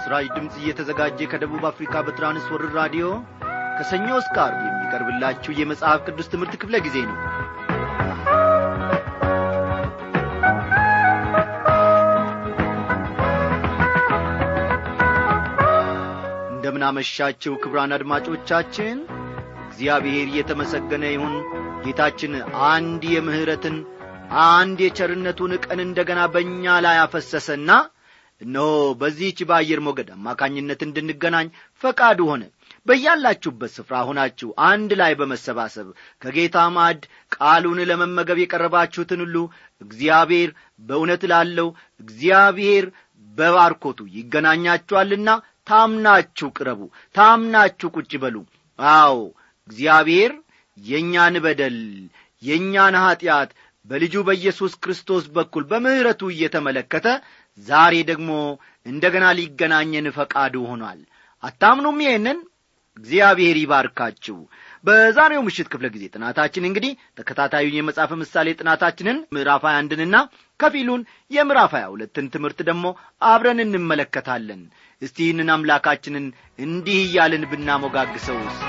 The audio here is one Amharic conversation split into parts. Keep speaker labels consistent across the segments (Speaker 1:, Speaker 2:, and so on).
Speaker 1: ለምሥራች ድምፅ እየተዘጋጀ ከደቡብ አፍሪካ በትራንስወርር ራዲዮ ከሰኞ እስከ ዓርብ የሚቀርብላችሁ የመጽሐፍ ቅዱስ ትምህርት ክፍለ ጊዜ ነው እንደምናመሻችው ክብራን አድማጮቻችን እግዚአብሔር እየተመሰገነ ይሁን ጌታችን አንድ የምሕረትን አንድ የቸርነቱን ቀን እንደገና በእኛ ላይ አፈሰሰና እነሆ በዚህች በአየር ሞገድ አማካኝነት እንድንገናኝ ፈቃዱ ሆነ በያላችሁበት ስፍራ ሆናችሁ አንድ ላይ በመሰባሰብ ከጌታ ማዕድ ቃሉን ለመመገብ የቀረባችሁትን ሁሉ እግዚአብሔር በእውነት ላለው እግዚአብሔር በባርኮቱ ይገናኛችኋልና ታምናችሁ ቅረቡ ታምናችሁ ቁጭ በሉ አዎ እግዚአብሔር የእኛን በደል የእኛን ኀጢአት በልጁ በኢየሱስ ክርስቶስ በኩል በምሕረቱ እየተመለከተ ዛሬ ደግሞ እንደገና ሊገናኘን ፈቃዱ ሆኗል አታምኑም ይህንን እግዚአብሔር ይባርካችሁ በዛሬው ምሽት ክፍለ ጊዜ ጥናታችን እንግዲህ ተከታታዩን የመጽሐፍ ምሳሌ ጥናታችንን ምዕራፍ 21ንና ከፊሉን የምዕራፍ 22ን ትምህርት ደግሞ አብረን እንመለከታለን እስቲ ይህንን አምላካችንን እንዲህ እያልን ብናሞጋግሰውስ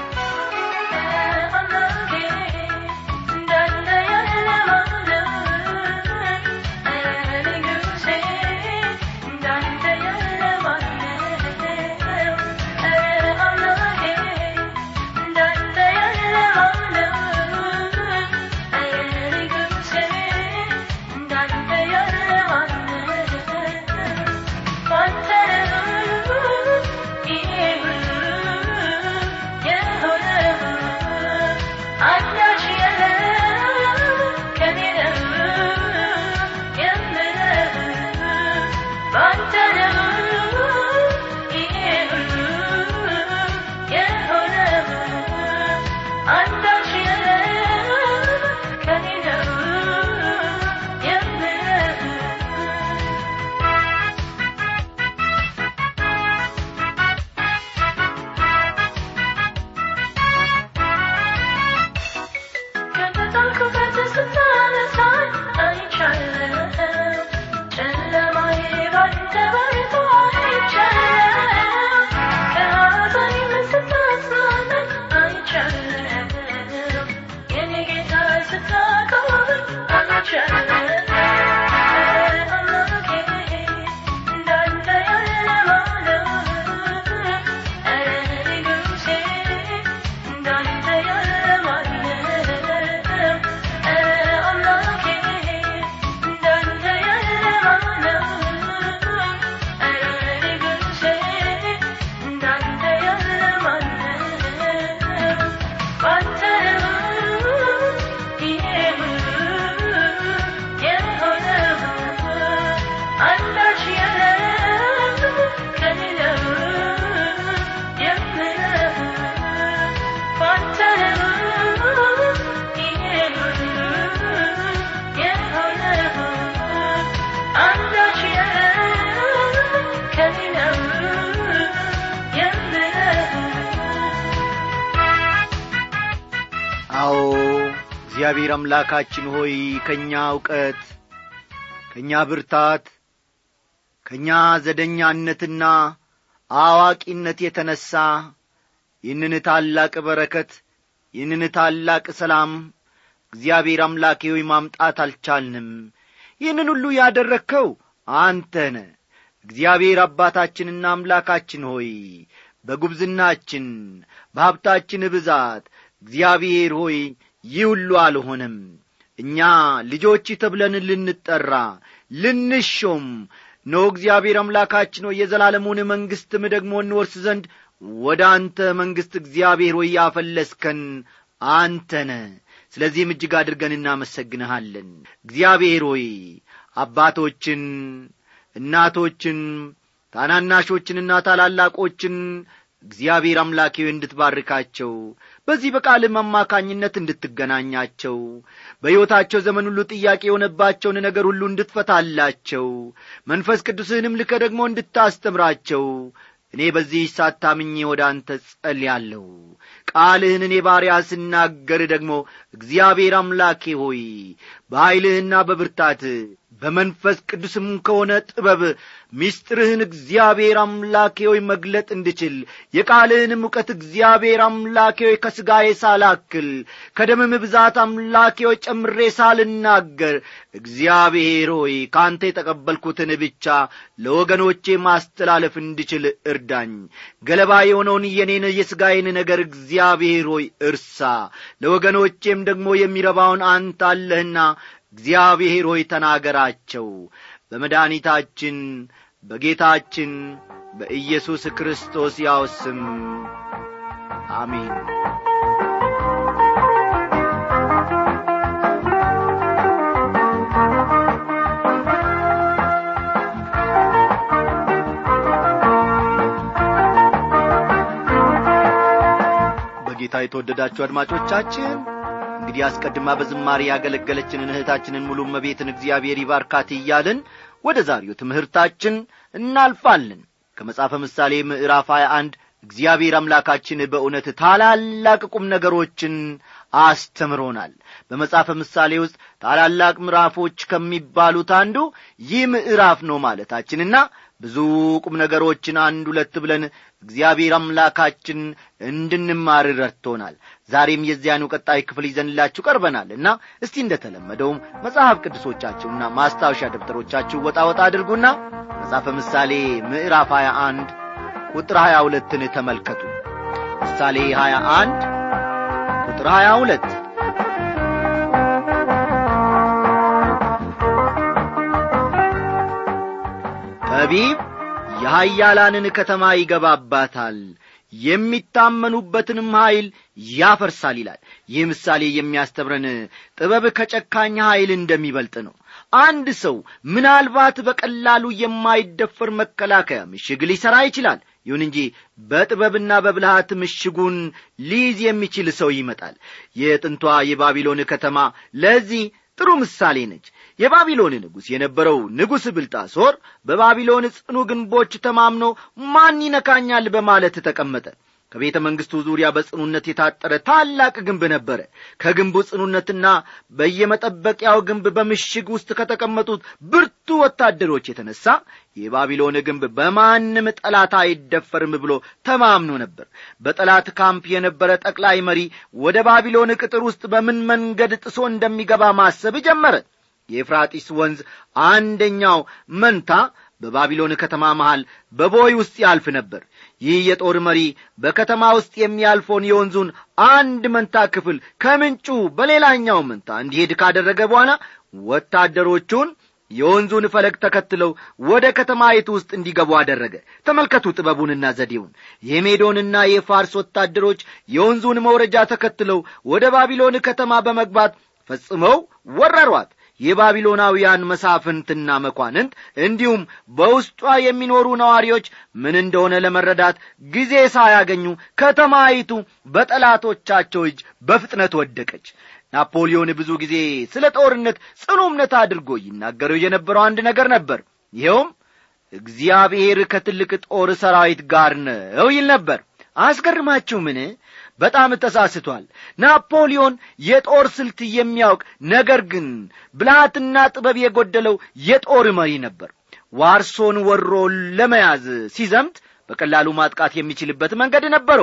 Speaker 1: አዎ እግዚአብሔር አምላካችን ሆይ ከእኛ እውቀት ከእኛ ብርታት ከእኛ ዘደኛነትና አዋቂነት የተነሣ ይህንን ታላቅ በረከት ይህንን ታላቅ ሰላም እግዚአብሔር አምላኬ ሆይ ማምጣት አልቻልንም ይህንን ሁሉ ያደረግከው አንተ ነ እግዚአብሔር አባታችንና አምላካችን ሆይ በጉብዝናችን በሀብታችን ብዛት እግዚአብሔር ሆይ ይህ ሁሉ አልሆነም እኛ ልጆች ተብለን ልንጠራ ልንሾም ኖ እግዚአብሔር አምላካችን ሆይ የዘላለሙን መንግሥትም ደግሞ እንወርስ ዘንድ ወደ አንተ መንግሥት እግዚአብሔር ሆይ ያፈለስከን አንተነ ስለዚህም እጅግ አድርገን እናመሰግንሃለን እግዚአብሔር ሆይ አባቶችን እናቶችን ታናናሾችንና ታላላቆችን እግዚአብሔር አምላኬ እንድትባርካቸው በዚህ በቃልም አማካኝነት እንድትገናኛቸው በሕይወታቸው ዘመን ሁሉ ጥያቄ የሆነባቸውን ነገር ሁሉ እንድትፈታላቸው መንፈስ ቅዱስህንም ልከ ደግሞ እንድታስተምራቸው እኔ በዚህ ሳታምኜ ወደ አንተ ጸልያለሁ ቃልህን እኔ ባሪያ ስናገር ደግሞ እግዚአብሔር አምላኬ ሆይ በኀይልህና በብርታት በመንፈስ ቅዱስም ከሆነ ጥበብ ምስጢርህን እግዚአብሔር አምላኬ ሆይ መግለጥ እንድችል የቃልህንም እውቀት እግዚአብሔር አምላኬ ሆይ ከሥጋዬ ሳላክል ከደምም ብዛት አምላኬ ሆይ ጨምሬ ሳልናገር እግዚአብሔር ሆይ ከአንተ የተቀበልኩትን ብቻ ለወገኖቼ ማስተላለፍ እንድችል እርዳኝ ገለባ የሆነውን የኔን የሥጋዬን ነገር እግዚአብሔር ሆይ እርሳ ለወገኖቼም ደግሞ የሚረባውን አንተ አለህና እግዚአብሔር ሆይ ተናገራቸው በመድኃኒታችን በጌታችን በኢየሱስ ክርስቶስ ያው ስም አሜን በጌታ የተወደዳችሁ አድማጮቻችን እንግዲህ አስቀድማ በዝማሬ ያገለገለችንን እህታችንን ሙሉ መቤትን እግዚአብሔር ይባርካት እያልን ወደ ዛሬው ትምህርታችን እናልፋለን ከመጽሐፈ ምሳሌ ምዕራፍ 21 እግዚአብሔር አምላካችን በእውነት ታላላቅ ቁም ነገሮችን አስተምሮናል በመጽሐፈ ምሳሌ ውስጥ ታላላቅ ምዕራፎች ከሚባሉት አንዱ ይህ ምዕራፍ ነው ማለታችንና ብዙ ቁም ነገሮችን አንድ ሁለት ብለን እግዚአብሔር አምላካችን እንድንማር ረድቶናል ዛሬም የዚያኑ ቀጣይ ክፍል ይዘንላችሁ ቀርበናል እና እስቲ እንደተለመደውም መጽሐፍ ቅዱሶቻችሁና ማስታወሻ ደብተሮቻችሁ ወጣ ወጣ አድርጉና መጽሐፈ ምሳሌ ምዕራፍ 21 ቁጥር 22ን ተመልከቱ ምሳሌ 21 ቁጥር 22 ጠቢብ የኀያላንን ከተማ ይገባባታል የሚታመኑበትንም ኀይል ያፈርሳል ይላል ይህ ምሳሌ የሚያስተምረን ጥበብ ከጨካኝ ኀይል እንደሚበልጥ ነው አንድ ሰው ምናልባት በቀላሉ የማይደፈር መከላከያ ምሽግ ሊሠራ ይችላል ይሁን እንጂ በጥበብና በብልሃት ምሽጉን ሊይዝ የሚችል ሰው ይመጣል የጥንቷ የባቢሎን ከተማ ለዚህ ጥሩ ምሳሌ ነች የባቢሎን ንጉሥ የነበረው ንጉሥ ብልጣሶር በባቢሎን ጽኑ ግንቦች ተማምኖ ማን ይነካኛል በማለት ተቀመጠ ከቤተ መንግሥቱ ዙሪያ በጽኑነት የታጠረ ታላቅ ግንብ ነበረ ከግንቡ ጽኑነትና በየመጠበቂያው ግንብ በምሽግ ውስጥ ከተቀመጡት ብርቱ ወታደሮች የተነሣ የባቢሎን ግንብ በማንም ጠላት አይደፈርም ብሎ ተማምኖ ነበር በጠላት ካምፕ የነበረ ጠቅላይ መሪ ወደ ባቢሎን ቅጥር ውስጥ በምን መንገድ ጥሶ እንደሚገባ ማሰብ ጀመረ የኤፍራጢስ ወንዝ አንደኛው መንታ በባቢሎን ከተማ መሃል በቦይ ውስጥ ያልፍ ነበር ይህ የጦር መሪ በከተማ ውስጥ የሚያልፈውን የወንዙን አንድ መንታ ክፍል ከምንጩ በሌላኛው መንታ እንዲሄድ ካደረገ በኋላ ወታደሮቹን የወንዙን ፈለግ ተከትለው ወደ ከተማይቱ ውስጥ እንዲገቡ አደረገ ተመልከቱ ጥበቡንና ዘዴውን የሜዶንና የፋርስ ወታደሮች የወንዙን መውረጃ ተከትለው ወደ ባቢሎን ከተማ በመግባት ፈጽመው ወረሯት የባቢሎናውያን መሳፍንትና መኳንንት እንዲሁም በውስጧ የሚኖሩ ነዋሪዎች ምን እንደሆነ ለመረዳት ጊዜ ሳያገኙ ከተማይቱ በጠላቶቻቸው እጅ በፍጥነት ወደቀች ናፖሊዮን ብዙ ጊዜ ስለ ጦርነት ጽኑ እምነት አድርጎ ይናገረው የነበረው አንድ ነገር ነበር ይኸውም እግዚአብሔር ከትልቅ ጦር ሰራዊት ጋር ነው ይል ነበር አስገርማችሁ ምን በጣም ተሳስቷል ናፖሊዮን የጦር ስልት የሚያውቅ ነገር ግን ብልሃትና ጥበብ የጎደለው የጦር መሪ ነበር ዋርሶን ወሮ ለመያዝ ሲዘምት በቀላሉ ማጥቃት የሚችልበት መንገድ ነበረው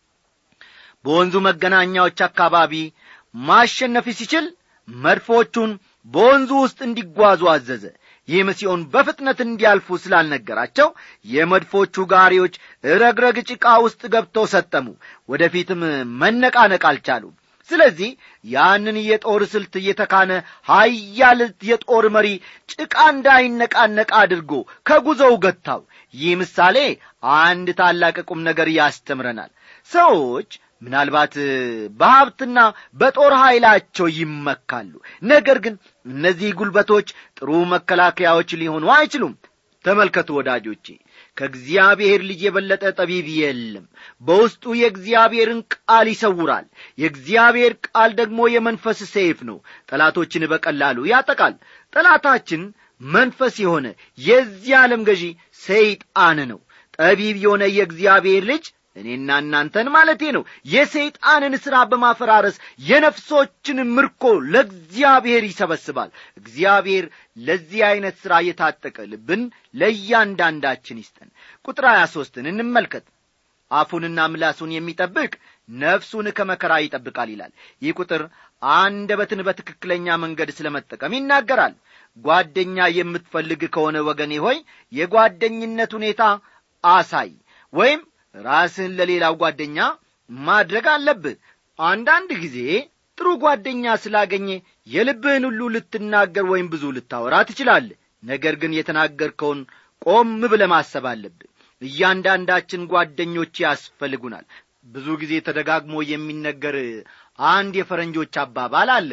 Speaker 1: በወንዙ መገናኛዎች አካባቢ ማሸነፍ ሲችል መድፎቹን በወንዙ ውስጥ እንዲጓዙ አዘዘ ይህም ሲሆን በፍጥነት እንዲያልፉ ስላልነገራቸው የመድፎቹ ጋሪዎች ረግረግ ጭቃ ውስጥ ገብተው ሰጠሙ ወደፊትም መነቃነቅ አልቻሉም ስለዚህ ያንን የጦር ስልት እየተካነ ሀያል የጦር መሪ ጭቃ እንዳይነቃነቅ አድርጎ ከጉዞው ገታው ይህ ምሳሌ አንድ ታላቅ ቁም ነገር ያስተምረናል ሰዎች ምናልባት በሀብትና በጦር ኃይላቸው ይመካሉ ነገር ግን እነዚህ ጉልበቶች ጥሩ መከላከያዎች ሊሆኑ አይችሉም ተመልከቱ ወዳጆቼ ከእግዚአብሔር ልጅ የበለጠ ጠቢብ የለም በውስጡ የእግዚአብሔርን ቃል ይሰውራል የእግዚአብሔር ቃል ደግሞ የመንፈስ ሰይፍ ነው ጠላቶችን በቀላሉ ያጠቃል ጠላታችን መንፈስ የሆነ የዚህ ዓለም ገዢ ሰይጣን ነው ጠቢብ የሆነ የእግዚአብሔር ልጅ እኔና እናንተን ማለቴ ነው የሰይጣንን ሥራ በማፈራረስ የነፍሶችን ምርኮ ለእግዚአብሔር ይሰበስባል እግዚአብሔር ለዚህ ዐይነት ሥራ የታጠቀ ልብን ለእያንዳንዳችን ይስጠን ቁጥር ሀያ ሦስትን እንመልከት አፉንና ምላሱን የሚጠብቅ ነፍሱን ከመከራ ይጠብቃል ይላል ይህ ቁጥር አንደበትን በትክክለኛ መንገድ ስለ መጠቀም ይናገራል ጓደኛ የምትፈልግ ከሆነ ወገኔ ሆይ የጓደኝነት ሁኔታ አሳይ ወይም ራስህን ለሌላው ጓደኛ ማድረግ አለብህ አንዳንድ ጊዜ ጥሩ ጓደኛ ስላገኘ የልብህን ሁሉ ልትናገር ወይም ብዙ ልታወራ ትችላለህ ነገር ግን የተናገርከውን ቆም ብለ ማሰብ አለብህ እያንዳንዳችን ጓደኞች ያስፈልጉናል ብዙ ጊዜ ተደጋግሞ የሚነገር አንድ የፈረንጆች አባባል አለ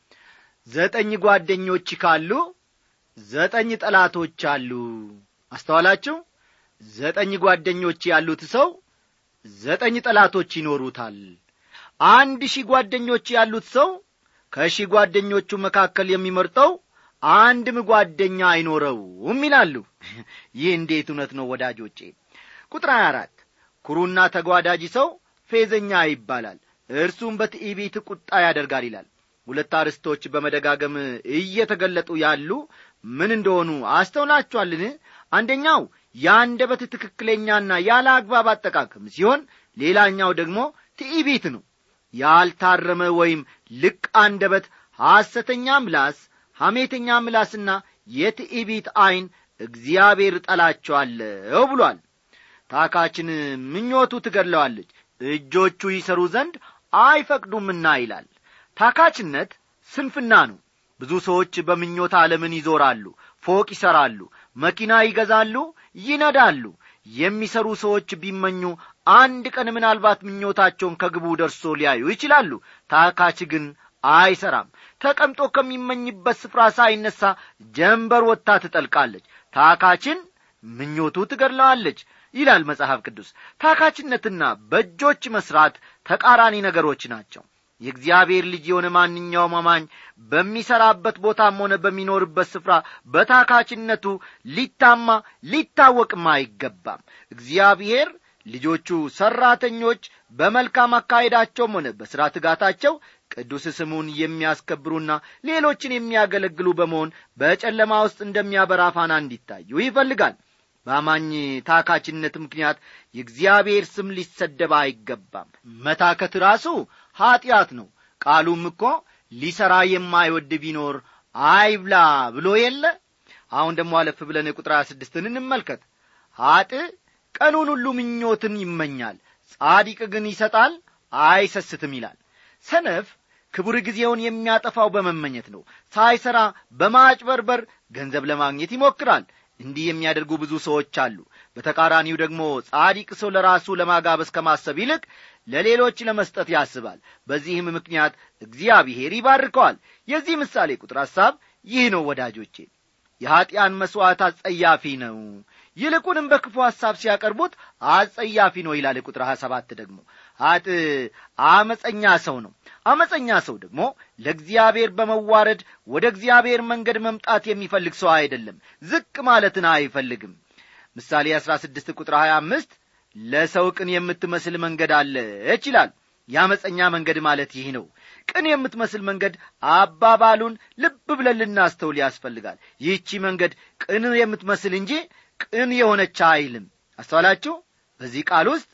Speaker 1: ዘጠኝ ጓደኞች ካሉ ዘጠኝ ጠላቶች አሉ አስተዋላችሁ ዘጠኝ ጓደኞች ያሉት ሰው ዘጠኝ ጠላቶች ይኖሩታል አንድ ሺህ ጓደኞች ያሉት ሰው ከሺህ ጓደኞቹ መካከል የሚመርጠው አንድም ጓደኛ አይኖረውም ይላሉ ይህ እንዴት እውነት ነው ወዳጆቼ ቁጥር 24 ኩሩና ተጓዳጅ ሰው ፌዘኛ ይባላል እርሱም በትዕቢት ቁጣ ያደርጋል ይላል ሁለት አርስቶች በመደጋገም እየተገለጡ ያሉ ምን እንደሆኑ አስተውላችኋልን አንደኛው የአንደበት ትክክለኛና ያለ አግባብ አጠቃቀም ሲሆን ሌላኛው ደግሞ ትዕቢት ነው ያልታረመ ወይም ልቅ አንደበት ሐሰተኛ ምላስ ሐሜተኛ ምላስና የትዕቢት ዐይን እግዚአብሔር ጠላቸዋለሁ ብሏል ታካችን ምኞቱ ትገድለዋለች እጆቹ ይሰሩ ዘንድ አይፈቅዱምና ይላል ታካችነት ስንፍና ነው ብዙ ሰዎች በምኞት ዓለምን ይዞራሉ ፎቅ ይሠራሉ መኪና ይገዛሉ ይነዳሉ የሚሰሩ ሰዎች ቢመኙ አንድ ቀን ምናልባት ምኞታቸውን ከግቡ ደርሶ ሊያዩ ይችላሉ ታካች ግን አይሰራም ተቀምጦ ከሚመኝበት ስፍራ ሳይነሳ ጀንበር ወጥታ ትጠልቃለች ታካችን ምኞቱ ትገድለዋለች ይላል መጽሐፍ ቅዱስ ታካችነትና በእጆች መስራት ተቃራኒ ነገሮች ናቸው የእግዚአብሔር ልጅ የሆነ ማንኛውም አማኝ በሚሠራበት ቦታም ሆነ በሚኖርበት ስፍራ በታካችነቱ ሊታማ ሊታወቅም አይገባም እግዚአብሔር ልጆቹ ሠራተኞች በመልካም አካሄዳቸውም ሆነ በሥራ ትጋታቸው ቅዱስ ስሙን የሚያስከብሩና ሌሎችን የሚያገለግሉ በመሆን በጨለማ ውስጥ እንደሚያበራ ፋና እንዲታዩ ይፈልጋል በአማኝ ታካችነት ምክንያት የእግዚአብሔር ስም ሊሰደብ አይገባም መታከት ራሱ ኀጢአት ነው ቃሉም እኮ ሊሠራ የማይወድ ቢኖር አይብላ ብሎ የለ አሁን ደግሞ አለፍ ብለን ቁጥር ስድስትን እንመልከት ኀጥ ቀኑን ሁሉ ምኞትን ይመኛል ጻዲቅ ግን ይሰጣል አይሰስትም ይላል ሰነፍ ክቡር ጊዜውን የሚያጠፋው በመመኘት ነው ሳይሠራ በማጭበርበር ገንዘብ ለማግኘት ይሞክራል እንዲህ የሚያደርጉ ብዙ ሰዎች አሉ በተቃራኒው ደግሞ ጻዲቅ ሰው ለራሱ ለማጋበስ ከማሰብ ይልቅ ለሌሎች ለመስጠት ያስባል በዚህም ምክንያት እግዚአብሔር ይባርከዋል የዚህ ምሳሌ ቁጥር ሐሳብ ይህ ነው ወዳጆቼ የኀጢአን መሥዋዕት አጸያፊ ነው ይልቁንም በክፉ ሐሳብ ሲያቀርቡት አጸያፊ ነው ይላል ቁጥር ሀያ ሰባት ደግሞ ሀጥ አመፀኛ ሰው ነው አመፀኛ ሰው ደግሞ ለእግዚአብሔር በመዋረድ ወደ እግዚአብሔር መንገድ መምጣት የሚፈልግ ሰው አይደለም ዝቅ ማለትን አይፈልግም ምሳሌ አሥራ ስድስት ቁጥር ሀያ አምስት ለሰው ቅን የምትመስል መንገድ አለች ይላል የአመፀኛ መንገድ ማለት ይህ ነው ቅን የምትመስል መንገድ አባባሉን ልብ ብለን ልናስተውል ያስፈልጋል ይህቺ መንገድ ቅን የምትመስል እንጂ ቅን የሆነች አይልም አስተዋላችሁ በዚህ ቃል ውስጥ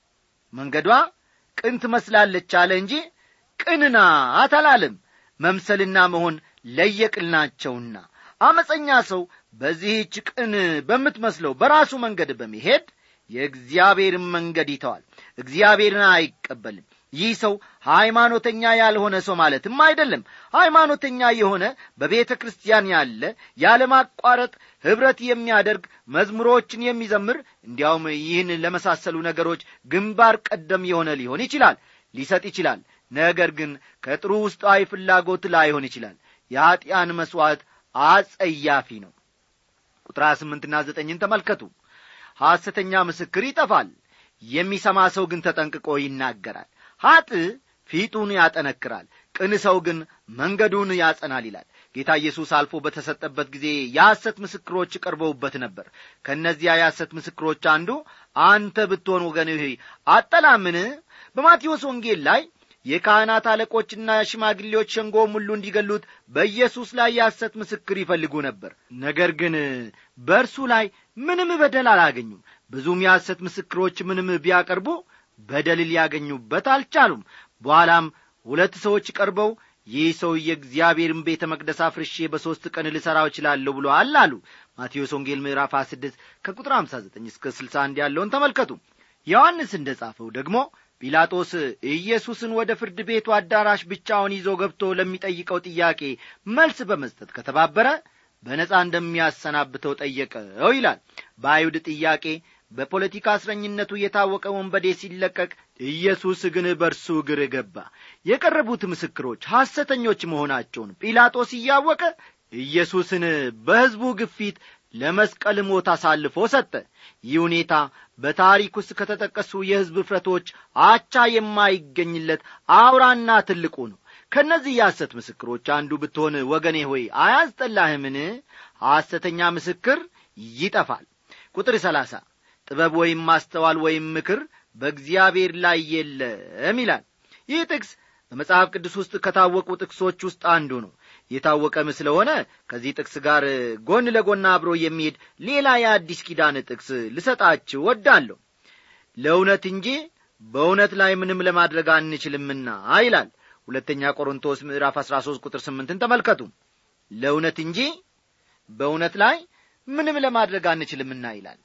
Speaker 1: መንገዷ ቅን ትመስላለች አለ እንጂ ቅንና አታላልም መምሰልና መሆን ለየቅል ናቸውና አመፀኛ ሰው በዚህች ቅን በምትመስለው በራሱ መንገድ በመሄድ የእግዚአብሔርን መንገድ ይተዋል እግዚአብሔርን አይቀበልም ይህ ሰው ሃይማኖተኛ ያልሆነ ሰው ማለትም አይደለም ሃይማኖተኛ የሆነ በቤተ ክርስቲያን ያለ ያለማቋረጥ ኅብረት የሚያደርግ መዝሙሮችን የሚዘምር እንዲያውም ይህን ለመሳሰሉ ነገሮች ግንባር ቀደም የሆነ ሊሆን ይችላል ሊሰጥ ይችላል ነገር ግን ከጥሩ ውስጣዊ ፍላጎት ላይሆን ይችላል የኀጢአን መሥዋዕት አጸያፊ ነው ቁጥር ስምንትና ዘጠኝን ተመልከቱ ሐሰተኛ ምስክር ይጠፋል የሚሰማ ሰው ግን ተጠንቅቆ ይናገራል ኀጥ ፊቱን ያጠነክራል ቅን ሰው ግን መንገዱን ያጸናል ይላል ጌታ ኢየሱስ አልፎ በተሰጠበት ጊዜ የሐሰት ምስክሮች ቀርበውበት ነበር ከእነዚያ የሐሰት ምስክሮች አንዱ አንተ ብትሆን ወገንህ አጠላምን በማቴዎስ ወንጌል ላይ የካህናት አለቆችና ሽማግሌዎች ሸንጎም ሁሉ እንዲገሉት በኢየሱስ ላይ የሐሰት ምስክር ይፈልጉ ነበር ነገር ግን በእርሱ ላይ ምንም በደል አላገኙም ብዙም የሐሰት ምስክሮች ምንም ቢያቀርቡ በደል ሊያገኙበት አልቻሉም በኋላም ሁለት ሰዎች ቀርበው ይህ ሰው የእግዚአብሔርን ቤተ መቅደስ አፍርሼ በሦስት ቀን ልሠራው እችላለሁ ብሎአል አሉ ማቴዎስ ወንጌል ምዕራፍ 26 ከቁጥር 59 እስከ 61 ያለውን ተመልከቱ ዮሐንስ እንደ ጻፈው ደግሞ ጲላጦስ ኢየሱስን ወደ ፍርድ ቤቱ አዳራሽ ብቻውን ይዞ ገብቶ ለሚጠይቀው ጥያቄ መልስ በመስጠት ከተባበረ በነጻ እንደሚያሰናብተው ጠየቀው ይላል በአይሁድ ጥያቄ በፖለቲካ እስረኝነቱ የታወቀ ወንበዴ ሲለቀቅ ኢየሱስ ግን በእርሱ እግር ገባ የቀረቡት ምስክሮች ሐሰተኞች መሆናቸውን ጲላጦስ እያወቀ ኢየሱስን በሕዝቡ ግፊት ለመስቀል ሞት አሳልፎ ሰጠ ይህ ሁኔታ በታሪክ ውስጥ ከተጠቀሱ የሕዝብ እፍረቶች አቻ የማይገኝለት አውራና ትልቁ ነው ከእነዚህ የሐሰት ምስክሮች አንዱ ብትሆን ወገኔ ሆይ አያስጠላህምን ሐሰተኛ ምስክር ይጠፋል ቁጥር ሰላሳ ጥበብ ወይም ማስተዋል ወይም ምክር በእግዚአብሔር ላይ የለም ይላል ይህ ጥቅስ በመጽሐፍ ቅዱስ ውስጥ ከታወቁ ጥቅሶች ውስጥ አንዱ ነው የታወቀም ስለሆነ ከዚህ ጥቅስ ጋር ጎን ለጎን አብሮ የሚሄድ ሌላ የአዲስ ኪዳን ጥቅስ ልሰጣችሁ ወዳለሁ ለእውነት እንጂ በእውነት ላይ ምንም ለማድረግ አንችልምና ይላል ሁለተኛ ቆሮንቶስ ምዕራፍ አሥራ ሦስት ቁጥር ስምንትን ተመልከቱ ለእውነት እንጂ በእውነት ላይ ምንም ለማድረግ አንችልምና ይላል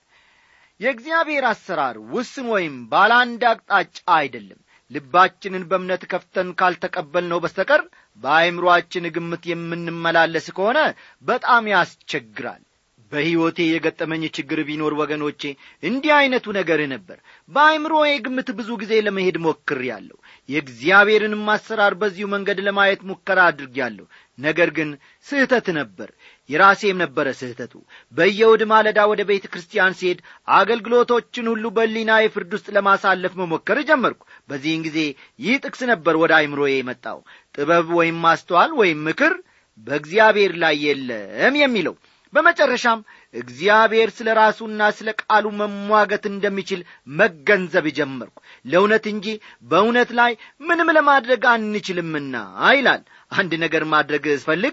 Speaker 1: የእግዚአብሔር አሰራር ውስን ወይም ባለ አንድ አቅጣጫ አይደለም ልባችንን በእምነት ከፍተን ካልተቀበልነው በስተቀር በአይምሮአችን ግምት የምንመላለስ ከሆነ በጣም ያስቸግራል በሕይወቴ የገጠመኝ ችግር ቢኖር ወገኖቼ እንዲህ ዐይነቱ ነገር ነበር በአይምሮዬ ግምት ብዙ ጊዜ ለመሄድ ሞክሬአለሁ የእግዚአብሔርንም አሰራር በዚሁ መንገድ ለማየት ሙከራ አድርጌአለሁ ነገር ግን ስህተት ነበር የራሴም ነበረ ስህተቱ በየውድ ማለዳ ወደ ቤተ ክርስቲያን ሲሄድ አገልግሎቶችን ሁሉ በሊና የፍርድ ውስጥ ለማሳለፍ መሞከር ጀመርኩ በዚህን ጊዜ ይህ ጥቅስ ነበር ወደ አይምሮዬ የመጣው ጥበብ ወይም ማስተዋል ወይም ምክር በእግዚአብሔር ላይ የለም የሚለው በመጨረሻም እግዚአብሔር ስለ ራሱና ስለ ቃሉ መሟገት እንደሚችል መገንዘብ ጀመርኩ ለእውነት እንጂ በእውነት ላይ ምንም ለማድረግ አንችልምና ይላል አንድ ነገር ማድረግ ስፈልግ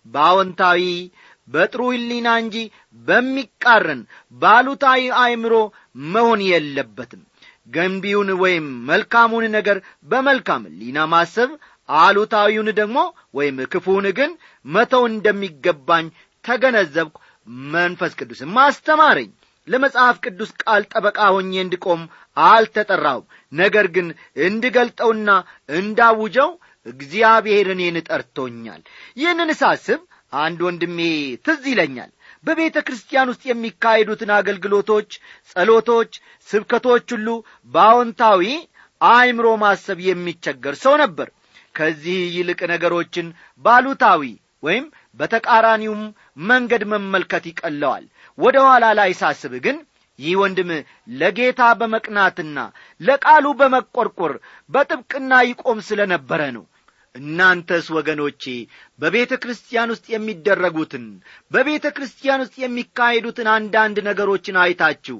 Speaker 1: በአዎንታዊ በጥሩ ህሊና እንጂ በሚቃረን ባሉታዊ አእምሮ መሆን የለበትም ገንቢውን ወይም መልካሙን ነገር በመልካም ህሊና ማሰብ አሉታዊውን ደግሞ ወይም ክፉውን ግን መተው እንደሚገባኝ ተገነዘብኩ መንፈስ ቅዱስም አስተማረኝ ለመጽሐፍ ቅዱስ ቃል ጠበቃ ሆኜ እንድቆም አልተጠራሁም ነገር ግን እንድገልጠውና እንዳውጀው እግዚአብሔር እኔን ጠርቶኛል ይህንን ሳስብ አንድ ወንድሜ ትዝ ይለኛል በቤተ ክርስቲያን ውስጥ የሚካሄዱትን አገልግሎቶች ጸሎቶች ስብከቶች ሁሉ በአዎንታዊ አእምሮ ማሰብ የሚቸገር ሰው ነበር ከዚህ ይልቅ ነገሮችን ባሉታዊ ወይም በተቃራኒውም መንገድ መመልከት ይቀለዋል ወደ ኋላ ላይ ሳስብ ግን ይህ ወንድም ለጌታ በመቅናትና ለቃሉ በመቈርቈር በጥብቅና ይቆም ስለ ነበረ ነው እናንተስ ወገኖቼ በቤተ ክርስቲያን ውስጥ የሚደረጉትን በቤተ ክርስቲያን ውስጥ የሚካሄዱትን አንዳንድ ነገሮችን አይታችሁ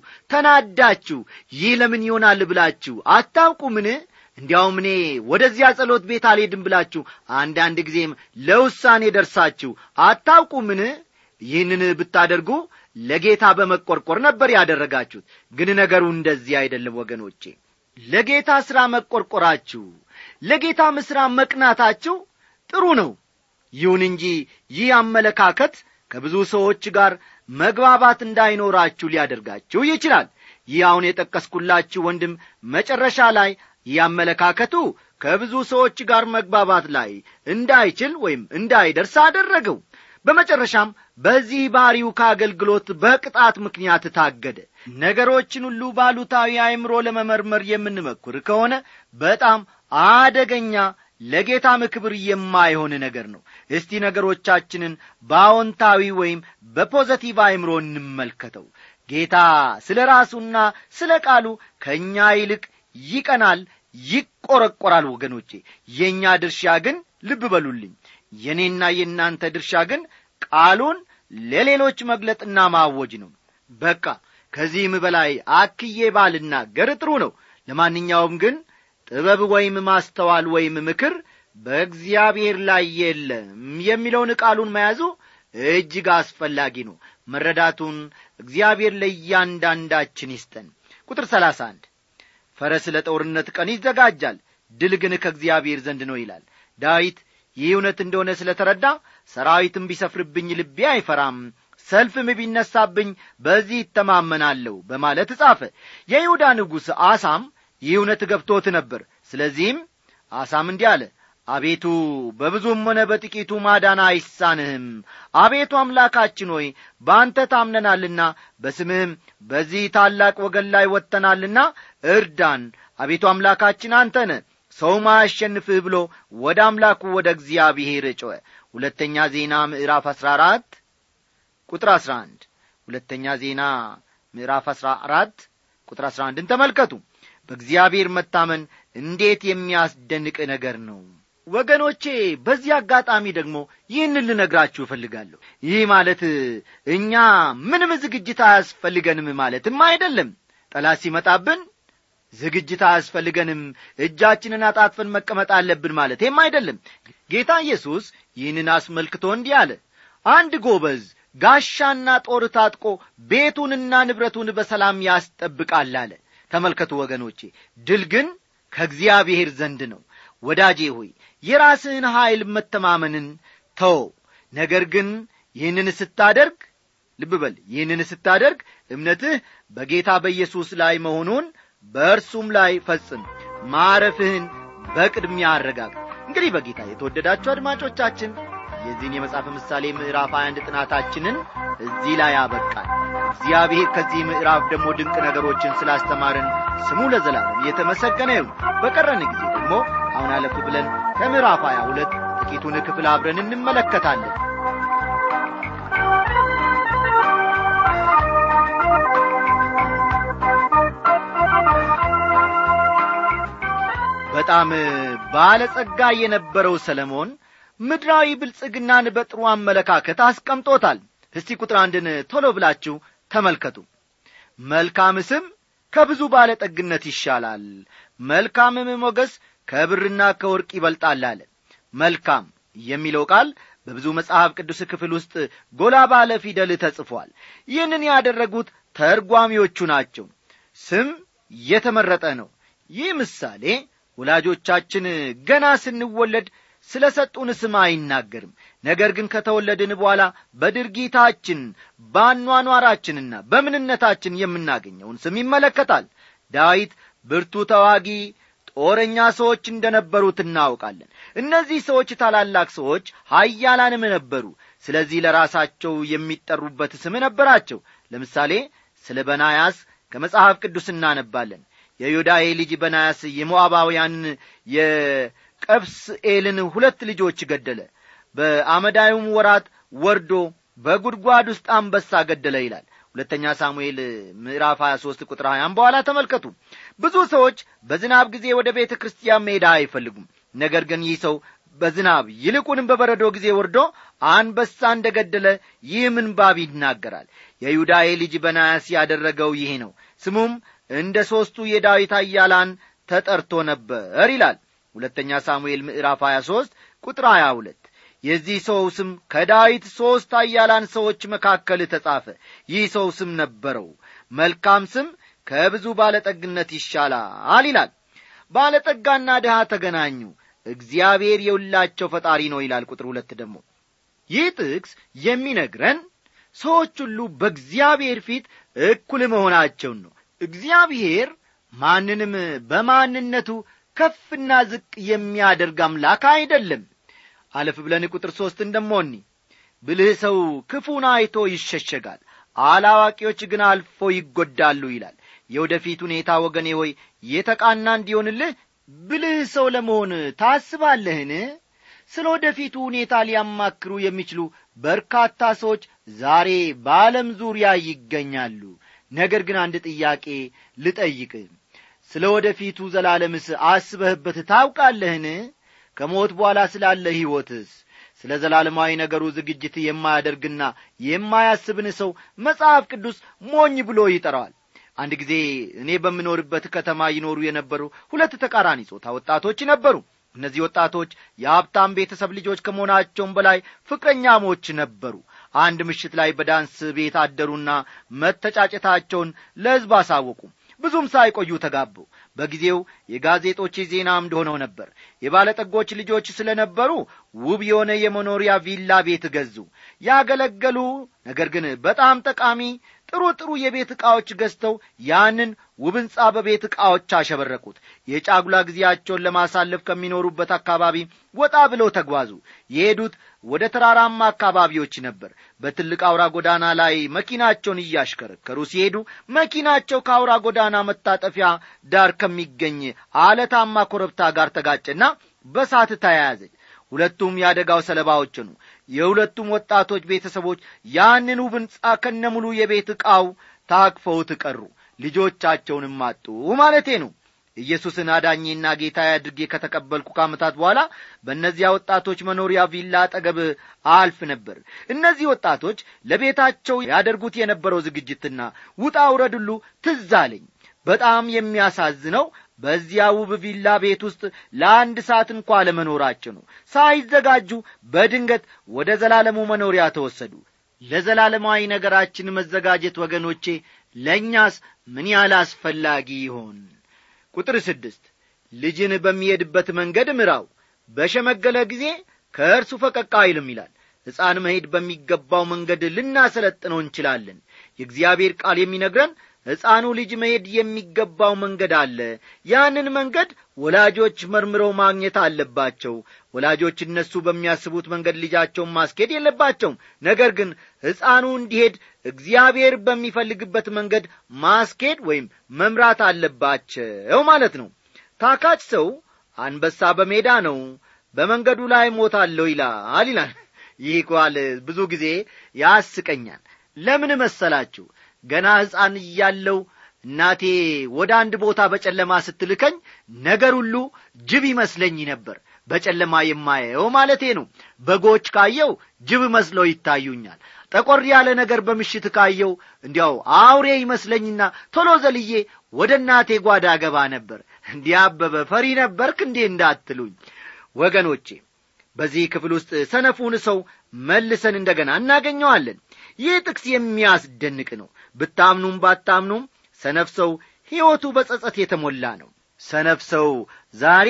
Speaker 1: ተናዳችሁ ይህ ለምን ይሆናል ብላችሁ አታውቁምን እንዲያውም እኔ ወደዚያ ጸሎት ቤት አልሄድም ብላችሁ አንዳንድ ጊዜም ለውሳኔ ደርሳችሁ አታውቁምን ይህንን ብታደርጉ ለጌታ በመቈርቈር ነበር ያደረጋችሁት ግን ነገሩ እንደዚህ አይደለም ወገኖቼ ለጌታ ሥራ መቈርቈራችሁ ለጌታም ሥራ መቅናታችሁ ጥሩ ነው ይሁን እንጂ ይህ አመለካከት ከብዙ ሰዎች ጋር መግባባት እንዳይኖራችሁ ሊያደርጋችሁ ይችላል ይህ አሁን የጠቀስኩላችሁ ወንድም መጨረሻ ላይ ይህ አመለካከቱ ከብዙ ሰዎች ጋር መግባባት ላይ እንዳይችል ወይም እንዳይደርስ አደረገው በመጨረሻም በዚህ ባሪው ከአገልግሎት በቅጣት ምክንያት ታገደ ነገሮችን ሁሉ ባሉታዊ አእምሮ ለመመርመር የምንመኩር ከሆነ በጣም አደገኛ ለጌታም ክብር የማይሆን ነገር ነው እስቲ ነገሮቻችንን በአዎንታዊ ወይም በፖዘቲቭ አእምሮ እንመልከተው ጌታ ስለ ራሱና ስለ ቃሉ ከእኛ ይልቅ ይቀናል ይቈረቈራል ወገኖቼ የእኛ ድርሻ ግን ልብ በሉልኝ የእኔና የእናንተ ድርሻ ግን ቃሉን ለሌሎች መግለጥና ማወጅ ነው በቃ ከዚህም በላይ አክዬ ባልናገር ጥሩ ነው ለማንኛውም ግን ጥበብ ወይም ማስተዋል ወይም ምክር በእግዚአብሔር ላይ የለም የሚለውን ቃሉን መያዙ እጅግ አስፈላጊ ነው መረዳቱን እግዚአብሔር ለእያንዳንዳችን ይስጠን ቁጥር ሰላሳ አንድ ፈረስ ለጦርነት ቀን ይዘጋጃል ድል ግን ከእግዚአብሔር ዘንድ ነው ይላል ዳዊት ይህ እውነት እንደሆነ ስለ ተረዳ ሰራዊትም ቢሰፍርብኝ ልቤ አይፈራም ሰልፍም ቢነሳብኝ በዚህ ይተማመናለሁ በማለት ጻፈ የይሁዳ ንጉሥ አሳም ይህ እውነት ገብቶት ነበር ስለዚህም አሳም እንዲህ አለ አቤቱ በብዙም ሆነ በጥቂቱ ማዳን አይሳንህም አቤቱ አምላካችን ሆይ በአንተ ታምነናልና በስምህም በዚህ ታላቅ ወገን ላይ ወጥተናልና እርዳን አቤቱ አምላካችን አንተ ነ ሰውም አያሸንፍህ ብሎ ወደ አምላኩ ወደ እግዚአብሔር ጮኸ ሁለተኛ ዜና ምዕራፍ አሥራ አራት ቁጥር አሥራ አንድ ሁለተኛ ዜና ምዕራፍ አሥራ አራት ቁጥር አሥራ አንድን ተመልከቱ በእግዚአብሔር መታመን እንዴት የሚያስደንቅ ነገር ነው ወገኖቼ በዚህ አጋጣሚ ደግሞ ይህንን ልነግራችሁ እፈልጋለሁ ይህ ማለት እኛ ምንም ዝግጅት አያስፈልገንም ማለትም አይደለም ጠላት ሲመጣብን ዝግጅት አያስፈልገንም እጃችንን አጣጥፈን መቀመጥ አለብን ማለቴም አይደለም ጌታ ኢየሱስ ይህንን አስመልክቶ እንዲህ አለ አንድ ጎበዝ ጋሻና ጦር ታጥቆ ቤቱንና ንብረቱን በሰላም ያስጠብቃል አለ ተመልከቱ ወገኖቼ ድል ግን ከእግዚአብሔር ዘንድ ነው ወዳጄ ሆይ የራስህን ኀይል መተማመንን ተው ነገር ግን ይህንን ስታደርግ ልብ በል ይህንን ስታደርግ እምነትህ በጌታ በኢየሱስ ላይ መሆኑን በእርሱም ላይ ፈጽም ማረፍህን በቅድሚያ አረጋግ እንግዲህ በጌታ የተወደዳችሁ አድማጮቻችን የዚህን የመጽሐፍ ምሳሌ ምዕራፍ 21 ጥናታችንን እዚህ ላይ ያበቃል እግዚአብሔር ከዚህ ምዕራፍ ደግሞ ድንቅ ነገሮችን ስላስተማረን ስሙ ለዘላለም የተመሰገነ ይሁን በቀረን ጊዜ ደግሞ አሁን አለፍ ብለን ከምዕራፍ 22 ጥቂቱን ክፍል አብረን እንመለከታለን በጣም ባለጸጋ የነበረው ሰለሞን ምድራዊ ብልጽግናን በጥሩ አመለካከት አስቀምጦታል እስቲ ቁጥር አንድን ቶሎ ብላችሁ ተመልከቱ መልካም ስም ከብዙ ባለጠግነት ይሻላል መልካምም ሞገስ ከብርና ከወርቅ ይበልጣል አለ መልካም የሚለው ቃል በብዙ መጽሐፍ ቅዱስ ክፍል ውስጥ ጎላ ባለ ፊደል ተጽፏል ይህንን ያደረጉት ተርጓሚዎቹ ናቸው ስም የተመረጠ ነው ይህ ምሳሌ ወላጆቻችን ገና ስንወለድ ስለ ሰጡን ስም አይናገርም ነገር ግን ከተወለድን በኋላ በድርጊታችን በአኗኗራችንና በምንነታችን የምናገኘውን ስም ይመለከታል ዳዊት ብርቱ ተዋጊ ጦረኛ ሰዎች እንደ ነበሩት እናውቃለን እነዚህ ሰዎች ታላላቅ ሰዎች ሀያላንም ነበሩ ስለዚህ ለራሳቸው የሚጠሩበት ስም ነበራቸው ለምሳሌ ስለ በናያስ ከመጽሐፍ ቅዱስ እናነባለን የዮዳሄ ልጅ በናያስ የሞዓባውያንን የቀብስኤልን ሁለት ልጆች ገደለ በአመዳዩም ወራት ወርዶ በጉድጓድ ውስጥ አንበሳ ገደለ ይላል ሁለተኛ ሳሙኤል ምዕራፍ 23 ቁጥር 20 በኋላ ተመልከቱ ብዙ ሰዎች በዝናብ ጊዜ ወደ ቤተ ክርስቲያን መሄዳ አይፈልጉም ነገር ግን ይህ ሰው በዝናብ ይልቁንም በበረዶ ጊዜ ወርዶ አንበሳ እንደ ገደለ ይህ ምንባብ ይናገራል የዩዳዬ ልጅ በናያስ ያደረገው ይሄ ነው ስሙም እንደ ሦስቱ የዳዊት አያላን ተጠርቶ ነበር ይላል ሁለተኛ ሳሙኤል ምዕራፍ 23 ቁጥር 22 የዚህ ሰው ስም ከዳዊት ሦስት አያላን ሰዎች መካከል ተጻፈ ይህ ሰው ስም ነበረው መልካም ስም ከብዙ ባለጠግነት ይሻላል ይላል ባለጠጋና ድሃ ተገናኙ እግዚአብሔር የሁላቸው ፈጣሪ ነው ይላል ቁጥር ሁለት ደግሞ ይህ ጥቅስ የሚነግረን ሰዎች ሁሉ በእግዚአብሔር ፊት እኩል መሆናቸውን ነው እግዚአብሔር ማንንም በማንነቱ ከፍና ዝቅ የሚያደርግ አምላክ አይደለም አለፍ ብለን ቁጥር ሦስት እንደሞኒ ብልህ ሰው ክፉን አይቶ ይሸሸጋል አላዋቂዎች ግን አልፎ ይጐዳሉ ይላል የወደፊት ሁኔታ ወገኔ ሆይ የተቃና እንዲሆንልህ ብልህ ሰው ለመሆን ታስባለህን ስለ ወደፊቱ ሁኔታ ሊያማክሩ የሚችሉ በርካታ ሰዎች ዛሬ በዓለም ዙሪያ ይገኛሉ ነገር ግን አንድ ጥያቄ ልጠይቅ ስለ ወደፊቱ ዘላለምስ አስበህበት ታውቃለህን ከሞት በኋላ ስላለ ሕይወትስ ስለ ዘላለማዊ ነገሩ ዝግጅት የማያደርግና የማያስብን ሰው መጽሐፍ ቅዱስ ሞኝ ብሎ ይጠራዋል አንድ ጊዜ እኔ በምኖርበት ከተማ ይኖሩ የነበሩ ሁለት ተቃራኒ ጾታ ወጣቶች ነበሩ እነዚህ ወጣቶች የሀብታም ቤተሰብ ልጆች ከመሆናቸውም በላይ ፍቅረኛሞች ነበሩ አንድ ምሽት ላይ በዳንስ ቤት አደሩና መተጫጨታቸውን ለሕዝብ አሳወቁ ብዙም ሳይቆዩ ተጋቡ በጊዜው የጋዜጦች ዜና አምድ ሆነው ነበር የባለጠጎች ልጆች ስለ ነበሩ ውብ የሆነ የመኖሪያ ቪላ ቤት ገዙ ያገለገሉ ነገር ግን በጣም ጠቃሚ ጥሩ ጥሩ የቤት ዕቃዎች ገዝተው ያንን ውብ ሕንጻ በቤት ዕቃዎች አሸበረቁት የጫጉላ ጊዜያቸውን ለማሳለፍ ከሚኖሩበት አካባቢ ወጣ ብለው ተጓዙ የሄዱት ወደ ተራራማ አካባቢዎች ነበር በትልቅ አውራ ጎዳና ላይ መኪናቸውን እያሽከረከሩ ሲሄዱ መኪናቸው ከአውራ ጎዳና መታጠፊያ ዳር ከሚገኝ አለታማ ኮረብታ ጋር ተጋጨና በሳት ተያያዘች ሁለቱም የአደጋው ሰለባዎች ነው የሁለቱም ወጣቶች ቤተሰቦች ያንን ውብ ሕንጻ ከነሙሉ የቤት ዕቃው ታቅፈውት ቀሩ ልጆቻቸውንም አጡ ማለቴ ነው ኢየሱስን አዳኜና ጌታ አድርጌ ከተቀበልኩ ከዓመታት በኋላ በእነዚያ ወጣቶች መኖሪያ ቪላ አጠገብ አልፍ ነበር እነዚህ ወጣቶች ለቤታቸው ያደርጉት የነበረው ዝግጅትና ውጣ ውረድ ሁሉ ትዝ አለኝ በጣም የሚያሳዝነው በዚያ ውብ ቪላ ቤት ውስጥ ለአንድ ሰዓት እንኳ ለመኖራቸው ነው ሳይዘጋጁ በድንገት ወደ ዘላለሙ መኖሪያ ተወሰዱ ለዘላለማዊ ነገራችን መዘጋጀት ወገኖቼ ለእኛስ ምን ያህል አስፈላጊ ይሆን ቁጥር ስድስት ልጅን በሚሄድበት መንገድ ምራው በሸመገለ ጊዜ ከእርሱ ፈቀቅ አይልም ይላል ሕፃን መሄድ በሚገባው መንገድ ልናሰለጥነው እንችላለን የእግዚአብሔር ቃል የሚነግረን ሕፃኑ ልጅ መሄድ የሚገባው መንገድ አለ ያንን መንገድ ወላጆች መርምረው ማግኘት አለባቸው ወላጆች እነሱ በሚያስቡት መንገድ ልጃቸውን ማስኬድ የለባቸውም ነገር ግን ሕፃኑ እንዲሄድ እግዚአብሔር በሚፈልግበት መንገድ ማስኬድ ወይም መምራት አለባቸው ማለት ነው ታካች ሰው አንበሳ በሜዳ ነው በመንገዱ ላይ ሞታለሁ ይላል ይላል ይህ ቃል ብዙ ጊዜ ያስቀኛል ለምን መሰላችሁ ገና ሕፃን እያለው እናቴ ወደ አንድ ቦታ በጨለማ ስትልከኝ ነገር ሁሉ ጅብ ይመስለኝ ነበር በጨለማ የማየው ማለቴ ነው በጎች ካየው ጅብ መስለው ይታዩኛል ጠቆር ያለ ነገር በምሽት ካየው እንዲያው አውሬ ይመስለኝና ቶሎ ዘልዬ ወደ እናቴ ጓዳ ገባ ነበር እንዲህ አበበ ፈሪ ነበርክ እንዴ እንዳትሉኝ ወገኖቼ በዚህ ክፍል ውስጥ ሰነፉን ሰው መልሰን እንደገና እናገኘዋለን ይህ ጥቅስ የሚያስደንቅ ነው ብታምኑም ባታምኑም ሰነፍ ሰው ሕይወቱ በጸጸት የተሞላ ነው ሰነፍ ሰው ዛሬ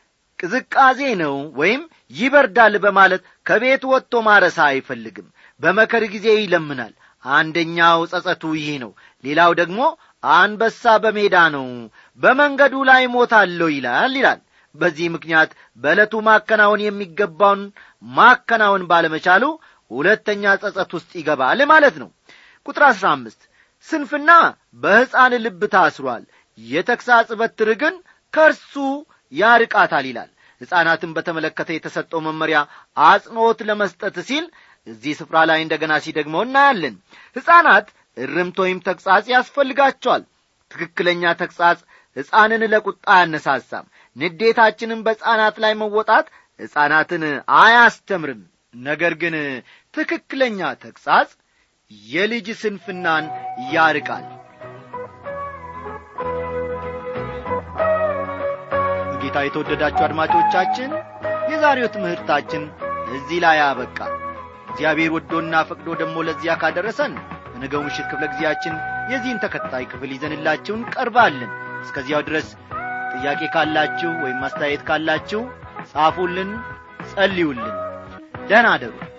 Speaker 1: ቅዝቃዜ ነው ወይም ይበርዳል በማለት ከቤት ወጥቶ ማረሳ አይፈልግም በመከር ጊዜ ይለምናል አንደኛው ጸጸቱ ይህ ነው ሌላው ደግሞ አንበሳ በሜዳ ነው በመንገዱ ላይ ሞታለሁ ይላል ይላል በዚህ ምክንያት በዕለቱ ማከናወን የሚገባውን ማከናወን ባለመቻሉ ሁለተኛ ጸጸት ውስጥ ይገባል ማለት ነው ቁጥር አሥራ አምስት ስንፍና በሕፃን ልብ ታስሯል የተግሣጽ በትር ግን ከእርሱ ያርቃታል ይላል ሕፃናትን በተመለከተ የተሰጠው መመሪያ አጽንዖት ለመስጠት ሲል እዚህ ስፍራ ላይ እንደገና ሲደግመው እናያለን ሕፃናት እርምት ወይም ተግሣጽ ያስፈልጋቸዋል ትክክለኛ ተግሣጽ ሕፃንን ለቁጣ አያነሳሳም ንዴታችንን በሕፃናት ላይ መወጣት ሕፃናትን አያስተምርም ነገር ግን ትክክለኛ ተግሣጽ የልጅ ስንፍናን ያርቃል ጌታ የተወደዳችሁ አድማጮቻችን የዛሬው ትምህርታችን እዚህ ላይ አበቃ እግዚአብሔር ወዶና ፈቅዶ ደግሞ ለዚያ ካደረሰን በነገው ምሽት ክፍለ ጊዜያችን የዚህን ተከታይ ክፍል ይዘንላችሁ እንቀርባለን እስከዚያው ድረስ ጥያቄ ካላችሁ ወይም አስተያየት ካላችሁ ጻፉልን ጸልዩልን ደህና አደሩ